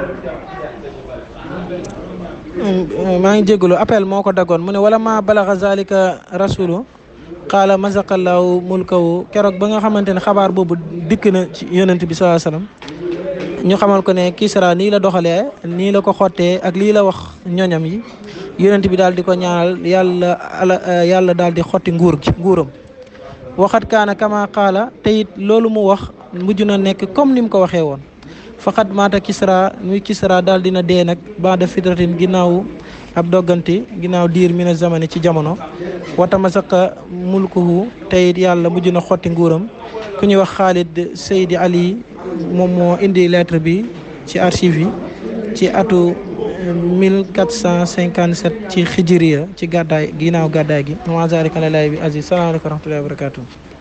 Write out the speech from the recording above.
maa ngi jégalu appel moo ko daggoon mu ne wala ma balaxa zalika rasulu qaala mazaqallahu mulkahu keroog ba nga xamante ne xabaar boobu dikk na ci yonent bi salaa sallam ñu xamal ko ne Kisra nii la doxalee nii la ko xottee ak lii la wax ñoñam yi yonent bi daal di ko ñaanal yàlla ala yàlla daal di xotti nguur gi nguuram waxat kaana kama qaala te it loolu mu wax mujj na nekk comme ni mu ko waxee woon faqat maata Kisra muy Kisra daal dina dee nag baada fitratin ginnaaw ab doggante ginnaaw diir mina zamani ci jamono wata masaqa mulkuhu te it yàlla mujj na xotti nguuram ku ñuy wax Khalid Seydi Ali moom moo indi lettre bi ci archive yi ci atu 1457 ci xijiriya ci gàddaay ginnaaw gàddaay gi wa zalika lillahi bi aziz salaamaaleykum wa rahmatullahi wa barakatuh